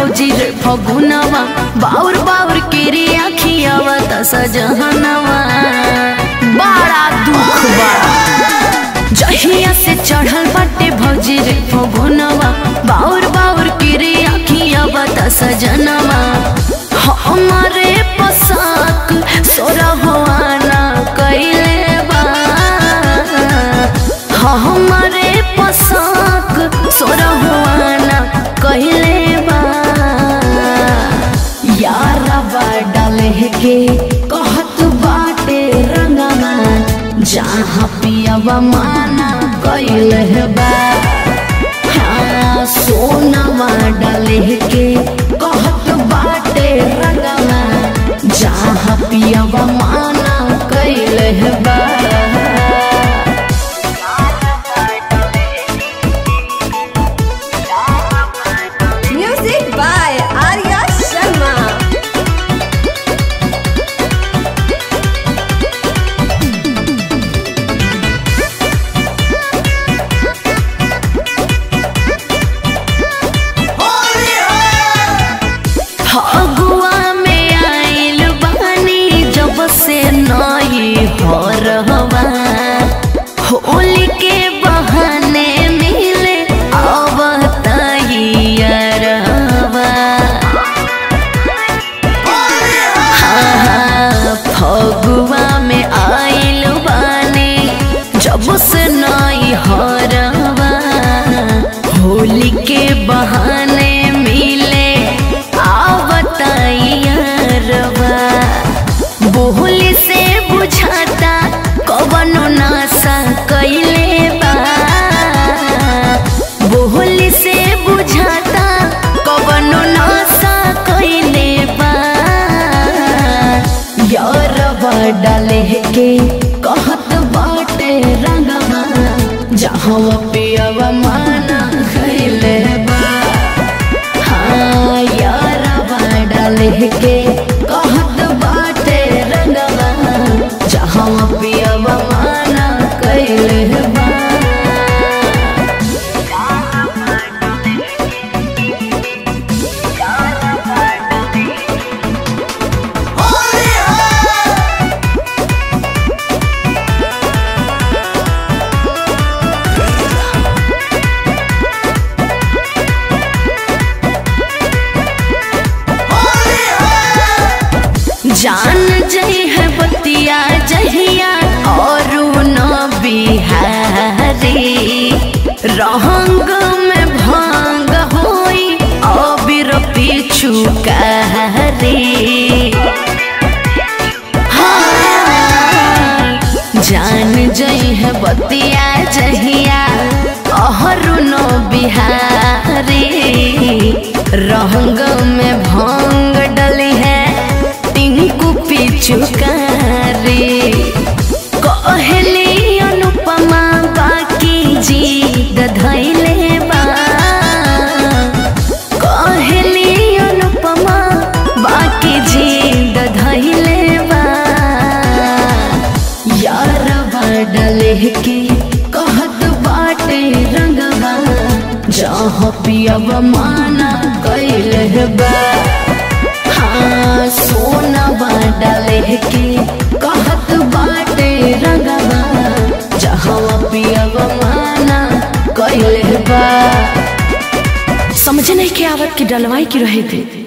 भौजी रे फगुनवा बाउर बाउर केरी आखियावा त सजहनवा बड़ा दुख बा जहिया से चढ़ल बाटे भौजी रे फगुनवा बाउर बाउर केरी आखियावा त सजनवा हमारे पोशाक सोरा होआना कैले बा हमारे पोशाक सोरा होआना कैले बा यारवा डाले के कहत बाटे रंगमा जहाँ पियवा माना कैले बा हाँ सोनवा डाले के कहत बाटे रंगमा जहाँ पियवा माना कैले बा Music by Arya Sharma. Phagua में आइल बानी जब से नई हो रहवा होली के बहाने मिले अब तैयारवा हाँ, फगुआ में आइल बानी जब से नई हो रहवा होली के बहाने मिले आवतैयारवा बोली से बुझाता कवनो नासा कैले बा बोली से बुझाता कवनो नासा कैले बा यारवा डाले के कहत बाटे रंगवा जहाँ पियवा माना खैले बा हाँ यारवा डाले के कहत बाटे रंगवा जहाँ पियवा माना कैले बा जान जई है बतिया जहिया और न बिहारी रहंग में भांग होई अबिर पीछू कहरी हाँ, जान जई है बतिया जहिया अहरू न बिहारी रहंग में भांग डली है टिंकू पिचुकारी कहली अनुपमा बाकी जी धैले बा कहली अनुपमा बाकी जी धैले बा यारवा डले के कहत बाटे रंगवा जहाँ पियब माना कैले बा हाँ सोनवा डाले के कहत बाटे रंगवा जहाँ पियब माना कैले बा समझ नहीं के आवत की डलवाई की रहे थे